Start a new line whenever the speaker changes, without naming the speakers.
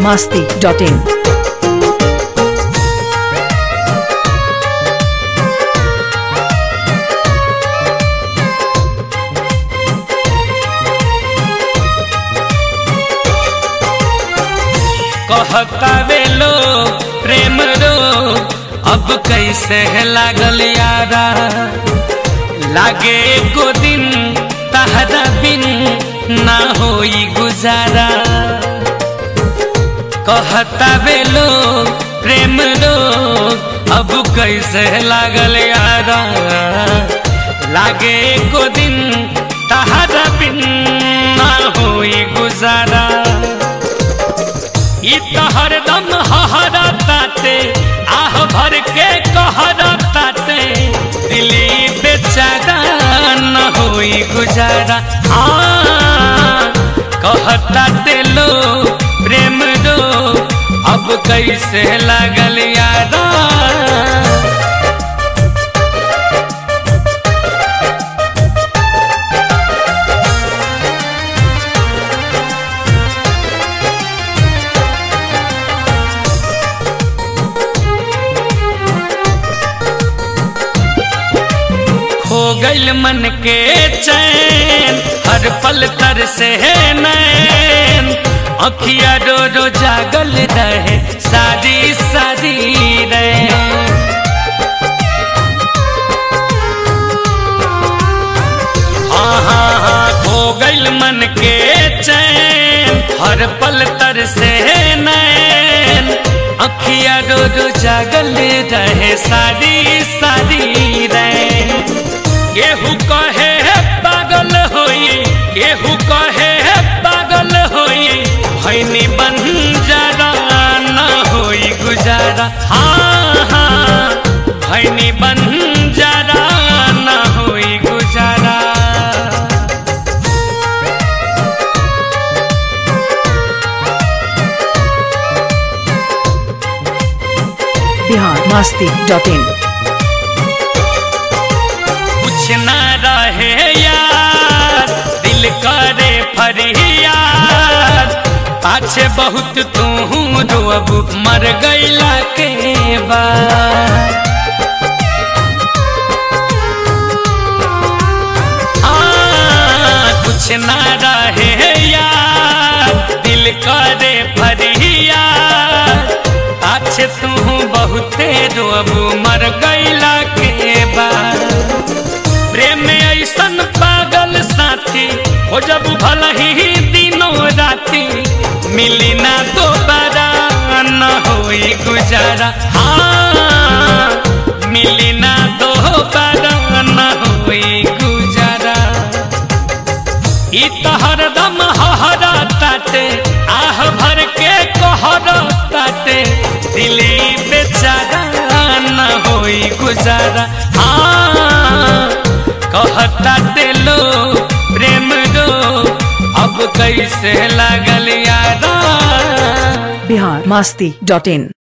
masti.in.
कहता वे लोग प्रेम रो अब कैसे है लागल यारा लागे एको दिन तहरा बिन ना होई गुजारा कहता वे लोग प्रेम रो अब कैसे है लागल यारा लागे एको दिन तहरा बिन ना होई गुजारा ई तो हरदम हहरा ताते आह भर के कहरा ताते दिली बेचारा न होई गुजारा आ कहता ते लो प्रेम दो अब कैसे लागल यारा हो गइल मन के चैन हर पल तर से है नैन अखिया रो रो जागल रहे सारी सारी रे हाँ हाँ हाँ हो गइल मन के चैन हर पल तर से है नैन अखिया रो रो जागल रहे सारी सारी रे केहू कहे है पागल होई केहू कहे है पागल होई भैनी बन जरा न होई गुजारा हाँ हाँ भैनी बन जरा न होई गुजारा
Bihar masti.in.
कुछ न रहे यार दिल करे फरियाद पाछे बहुत तू रोब मर गईला के बाद आ, कुछ न रहे यार दिल करे फरियाद पाछे तू बहुते रोब मर गईला के बाद प्रेम में ऐसन पागल साथी हो जब भला ही दिनों राती मिली ना दोबारा न होई गुजारा हाँ मिली ना दोबारा न होई गुजारा ई तो हरदम हहरा ताते आह भर के कहरा ताते दिली बेचारा न होई गुजारा हाँ कहता ते लो प्रेम दो अब कैसे लागल यारा
Bihar masti.in.